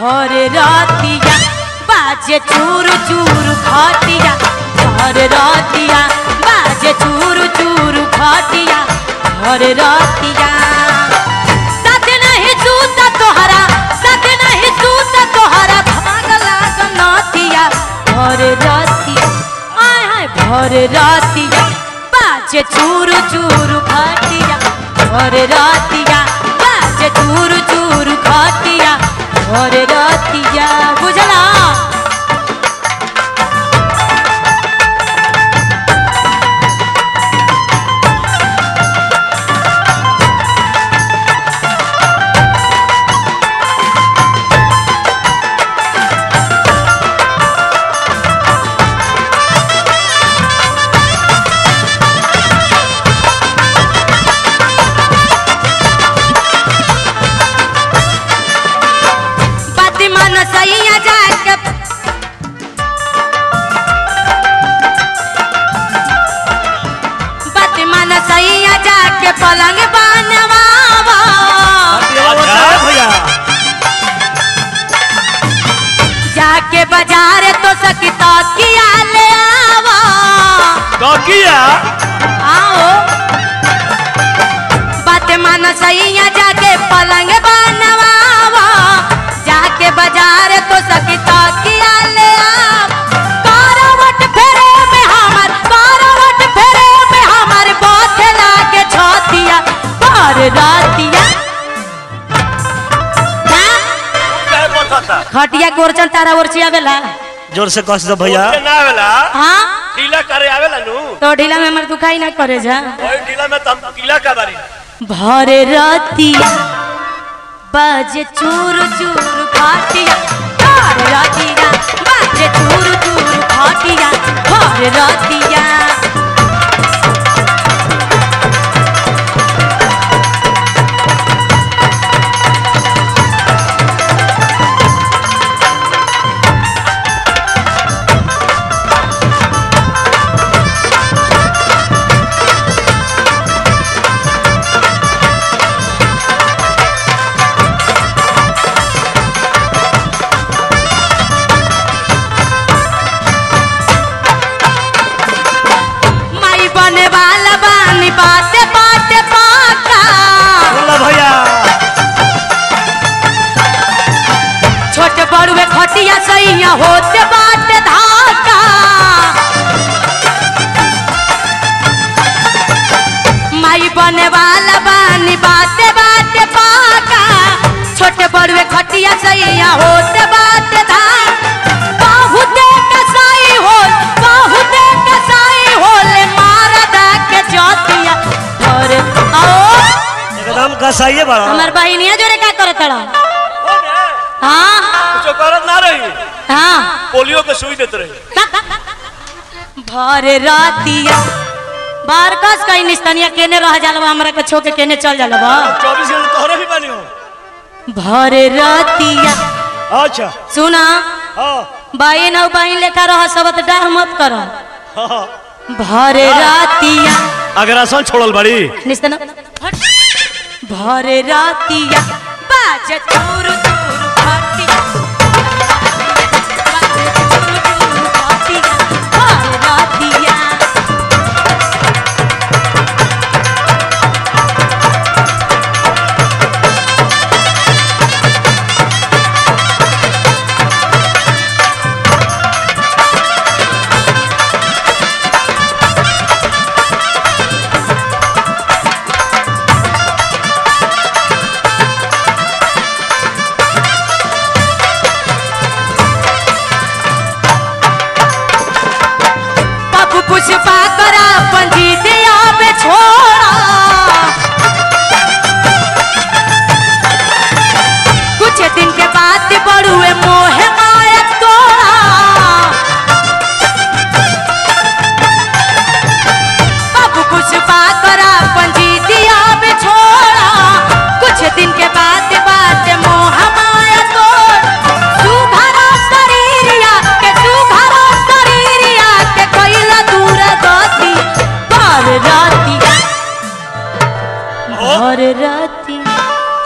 भर रातिया बाजे चूर चूर खटिया भर रातिया बाजे चूर चूर खटिया भर रातिया साथ नहीं सूता तोहरा साथ नहीं सूता तोहरा भाग लागल नथिया भर रातिया आय हाय भर रातिया बाजे चूर चूर खटिया भर रातिया बाजे चूर चूर खटिया भर रातिया बुझला बाती मन सैया जाके बाती मन सैया जाके पलंग बनवावा अच्छा भैया जाके बाजार तो सकिता किया ले आवा ककिया आओ बात मन सैया जाके पलंग बनवावा जाके बाजार तो सकिता किया ले आव करवट फेरे में हमर करवट फेरे में हमर बात लागे छतिया पर रातिया हाँ? काय बताता खटिया गोरचन तारा ओरची आवेला जोर से कस दो भैया ना आवेला हाँ ढीला करे आवेला नु तो ढीला में हमर दुखाई ना करे जा ओए ढीला में तम किला का बारी भर रातिया बाजे चूर चूर फाटिया भर रातिया बाजे चूर चूर फाटिया भर रातिया माई बने वाला बानी बाते बाते पाका बोला भैया छोट बड़ुए खटिया सैया होते बाटे धाका माई बने वाला बानी बाते बाटे पाका छोटे बड़ुए खटिया सैया होते बाटे धाका बहुते कसाई हो बहुते कसाई होले मारदा के जोतिया और आओ एकदम कसाइए बड़ा हमर बहिनिया जोरे का करत रहा हो ने हाँ कुछ करत ना रही हाँ पोलियो के सुई देत रही भर रातिया बार कस कहीं निस्तनिया केने रह जाला हमरा के छो के केने चल जाला बा 24 घंटे तोहरे भी बानी हो भर रातिया अच्छा सुना हां बहन और बहन लेखा रह सबत डाह मत कर हां भर रातिया अगर आसन छोड़ल बड़ी निस्तन भर रातिया बाजे चूर चूर खटिया बाजे चूर चूर खटिया भर रातिया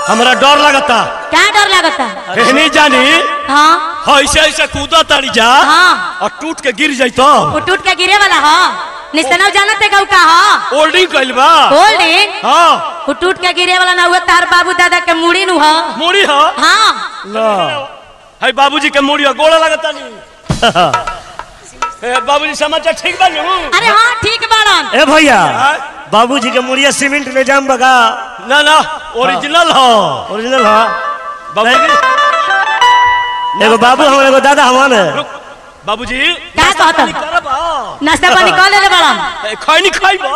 हमरा डर लगता क्या डर लगता कहनी जानी हाँ ऐसे ऐसे कूदा तारी जा हाँ और टूट के गिर जाई तो वो टूट के गिरे वाला हा निस्तनव जानते गौ का हा होल्डिंग कइल बा होल्डिंग हाँ वो टूट के गिरे वाला ना हुआ तार बाबू दादा के मुड़ी नु हा मुड़ी हो हाँ ला है बाबूजी के मुड़ी हो गोड़ा लगता नहीं ए, बाबूजी समाचार ठीक बा नु अरे हाँ ठीक बाड़न ए भैया हाँ? बाबूजी के मुड़िया सीमेंट ले जाम बगा ना ना ओरिजिनल हो ओरिजिनल हा बाबूजी एगो बाबू हम एगो दादा हमान रुक बाबूजी क्या कहता करब नाश्ता पानी कर ले बाड़न खैनी खाइबो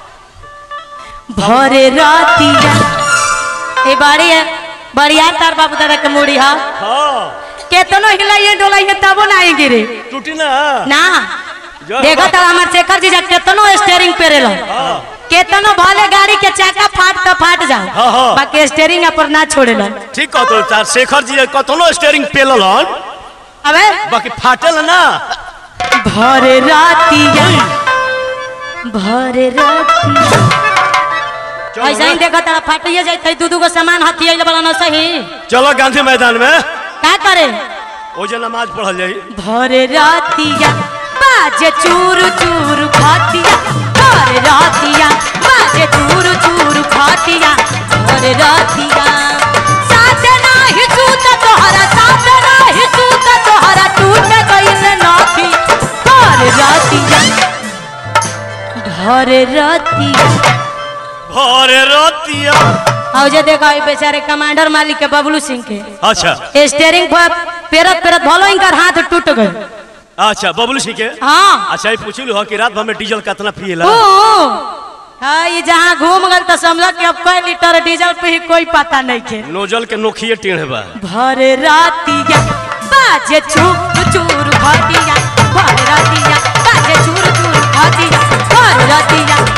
भरे रातिया ए बाड़ी है बढ़िया तार बाबू दादा के मुड़ी हा हाँ केतनो हिलाइए डोलाइए तबो ना आई गिरे टूटी ना ना जो देखो तो हमार शेखर जी जब केतनो स्टेयरिंग पे रेलो हाँ केतनो भले गाड़ी के चाका फाट तो फाट जाओ हाँ, हाँ। बाकी स्टेयरिंग पर ना छोड़ेलो ठीक कहतो चार शेखर जी कतनो स्टीयरिंग पेलल हन अबे बाकी फाटल ना भरे रातिया भरे रातिया चलो ऐसा ही ना। देखो तारा फाटिए जाए दू दू गो सामान हथियाइल बड़ा ना सही चलो गांधी मैदान में का करे ओ जे नमाज पढ़ल जाई भरे रातिया बाजे चूरू चूरू खातिया भरे रातिया बाजे चूरू चूरू खातिया भरे रातिया साथ नाही सूत तोहरा साथ नाही सूत तोहरा टूट गइल नाथी भरे रातिया भरे रातिया भरे रतिया और जे देखा ई बेचारे कमांडर मालिक के बबलू सिंह के अच्छा स्टेयरिंग पर पेरत पेरत भलो इनकर हाथ टूट गए अच्छा बबलू सिंह के हाँ अच्छा ये पूछलू हो कि रात भर में डीजल कितना पिएला ओ, हाँ ये जहाँ घूम गल तो समझ कि अब कई लीटर डीजल पे ही कोई पता नहीं के नोजल के नोखिए टेढ़ बा भरे रातिया बाजे चूर चूर घटिया भरे रातिया बाजे चूर चूर घटिया भरे रातिया